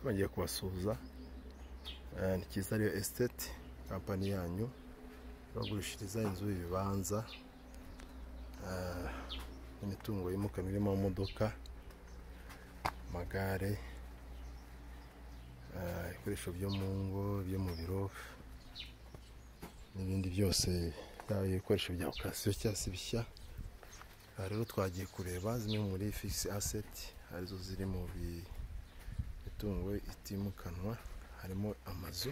bagiye kubasuhuza ni cyiza ariyo esiteti kampani yanyu bagurishiriza inzu ibibanza imitungo yimukanwa irimo amamodoka amagare ibikoresho byo mu ngo byo mu biro n'ibindi byose byaba ibikoresho bya okasiyo cyangwa se bishya aha rero twagiye kureba zimwe muri figisi aseti arizo ziri mu mitungo itimukanwa harimo amazu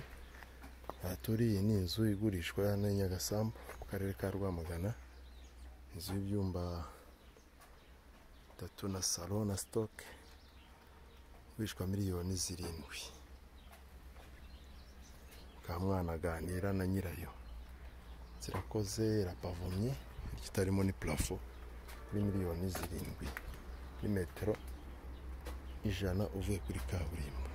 aha turi iyi ni inzu igurishwa hano i Nyagasambu mu karere ka Rwamagana inzu y'ibyumba bitatu na salo na sitoke igurishwa miliyoni zirindwi bwa mwana aganira na nyirayo zirakoze irapavomye bityo itarimo ni purafo kuri miliyoni zirindwi kuri metero ijana uvuye kuri kaburimbo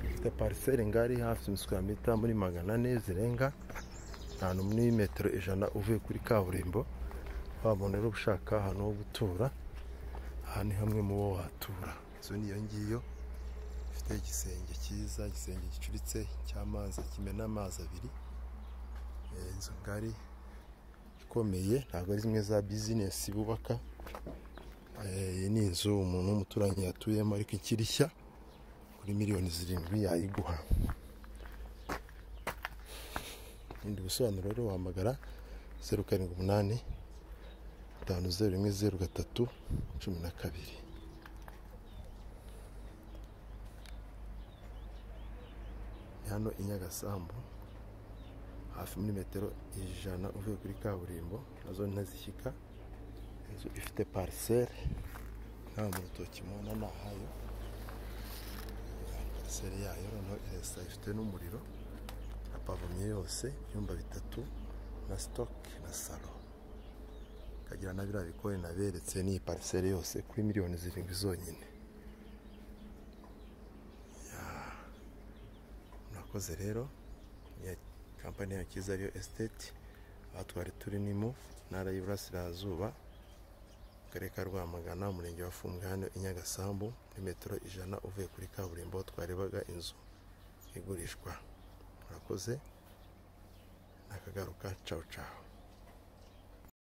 ifite pariseri ngari hafi imiswi ya mita muri magana ane zirenga ahantu muri metero ijana uvuye kuri kaburimbo wabona rero ushaka ahantu ho gutura aha ni hamwe mu bo watura inzu niyo ngiyo ifite igisenge cyiza igisenge gicuritse cy'amazi kimena amazi abiri inzu ngari ikomeye ntabwo ari zimwe za bizinesi bubaka iyi ni inzu umuntu w'umuturanyi yatuyemo ariko ikiri nshya kuri miliyoni zirindwi yayiguha ibindi bisobanuro rero wahamagara zeru karindwi umunani gatanu zeru rimwe zeru gatatu cumi na kabiri ni hano i Nyagasambu hafi muri metero ijana uvuye kuri kaburimbo nazo ntazishyika inzu ifite pariseri nta mu rutoki mubona ni ahayo seri yayo noneho irasa ifite n'umuriro na pavomye yose ibyumba bitatu na sitoke na salo ikagira na biriya bikoni naberetse n'iyi pariseri yose kuri miliyoni zirindwi zonyine murakoze rero ni kampani ya cyiza ariyo esiteti aha twari turi nimo ntara y'iburasirazuba karere ka rwamagana umurenge wa fungano i nyagasambu muri metero ijana uvuye kuri kaburimbo twarebaga inzu igurishwa murakoze nakagaruka cawu cawu